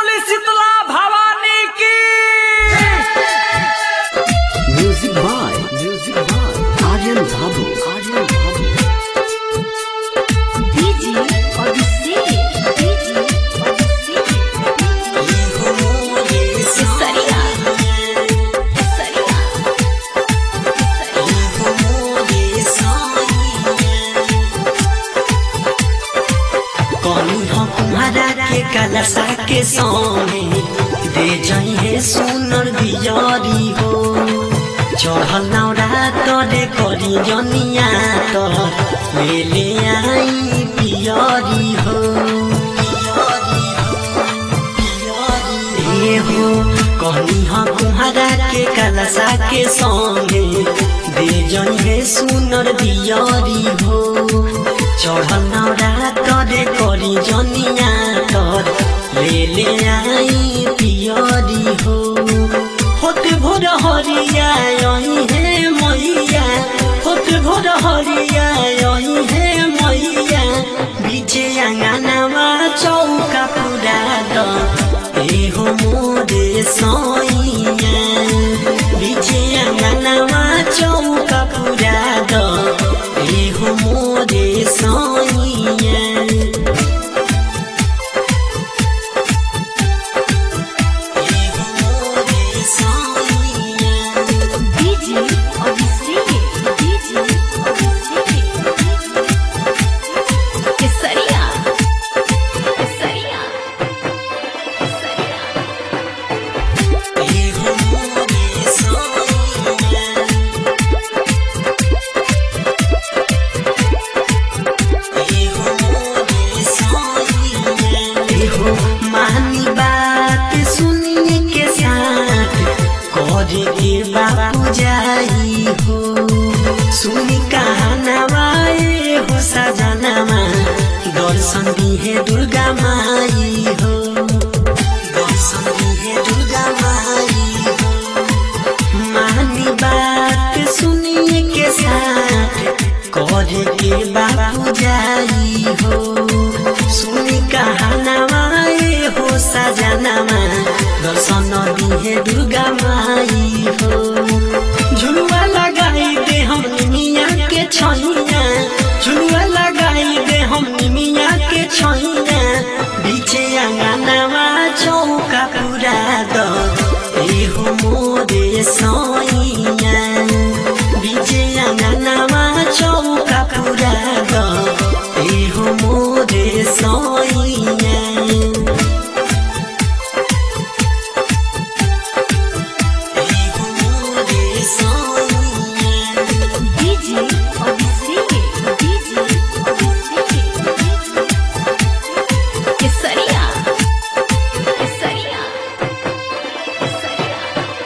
बोली शीतला भवानी की Music by Music by Aryan Babu Aryan Babu DJ Odyssey, DJ Odyssey. Kesaria, Kesaria, Kesaria. कौन हो तुम्हारा के कलसा के सोने दे जाइए सुनर बिजरी हो चढ़ल नौरा तोरे करी जनिया तो ले ले आई पियरी हो ए हो कहनी हो तुम्हारा के कलसा के संगे दे जाइए सुनर दियरी हो चढ़ल नौरा तोरे करी जनिया तर ले ले आई पियरी हो होत भोर हरिया यही हे मैया होत भोर हरिया यही हे मैया बीचे आंगनवा चौका पुरा द ए हो मोरे सैया बीचे आंगनवा चौका पुरा द ए हो मोरे सैया DJ Odyssey, DJ Odyssey. Kesaria, Kesaria, Kesaria. हो मानी बात सुनिए के साथ करे के बाबू जाई हो सुनी कहानवा ए हो सजनवा दर्शन दिहे दुर्गा माई हो दर्शन दिहे दुर्गा माई हो मानी बात सुनिए के साथ करे के बाबू जाई हो सुनी कहानवा ए हो सजनवा दर्शन दिहे दुर्गा माई हो झुलुआ लगाई दे हम निमिया के छैया झुलुआ लगाई दे हम निमिया के छैया बीचे आंगनवा चौका पूरा द ए हो मोरे सैया बीचे आंगनवा चौका पूरा द ए हो मोरे सैया DJ Odyssey, DJ Odyssey. Kesaria, Kesaria, Kesaria.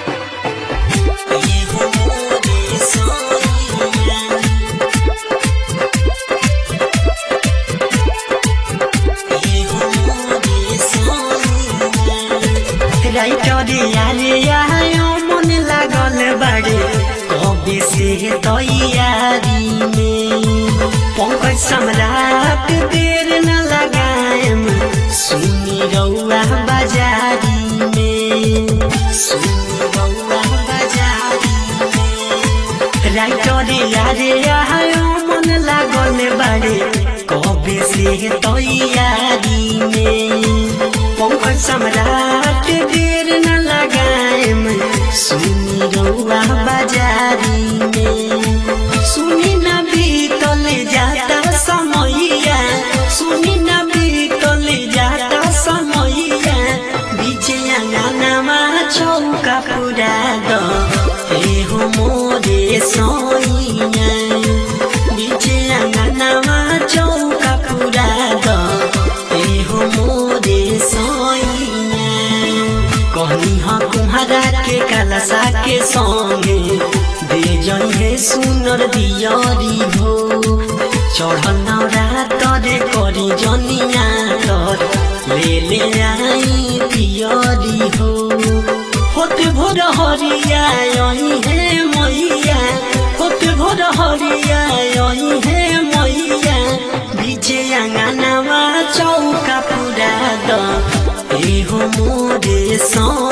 राइटरे आले आयो मन लागल बाड़े कबे से तैयारी में पंकज सम्राट देर न लगाएम सुनी रौआ बाजारी में सुनी रौआ बाजारी में राइटरे आले आयो मन लागल बाड़े कबे से तैयारी में पंकज सम्राट देर न लगाएम सुनी रौआ बाजारी में सुनी न बीतल जाता समैया सुनी न बीतल जाता समैया बीचे आंगनमा चौका पुरा द ए हो मोरे सैया बीचे आंगनमा चौका पुरा द ए हो मोरे सैया कहनी ह तुम्हारा के कलसा के संगे दे जइहे सुनर दियरी हो चढ़ल नौरा तरे करी जनिया तर ले ले आई पियरी हो होत भोर हरिया यही हे मैया होत भोर हरिया यही हे मैया बीचे आंगनवा चौका पुरा द ए हो सौ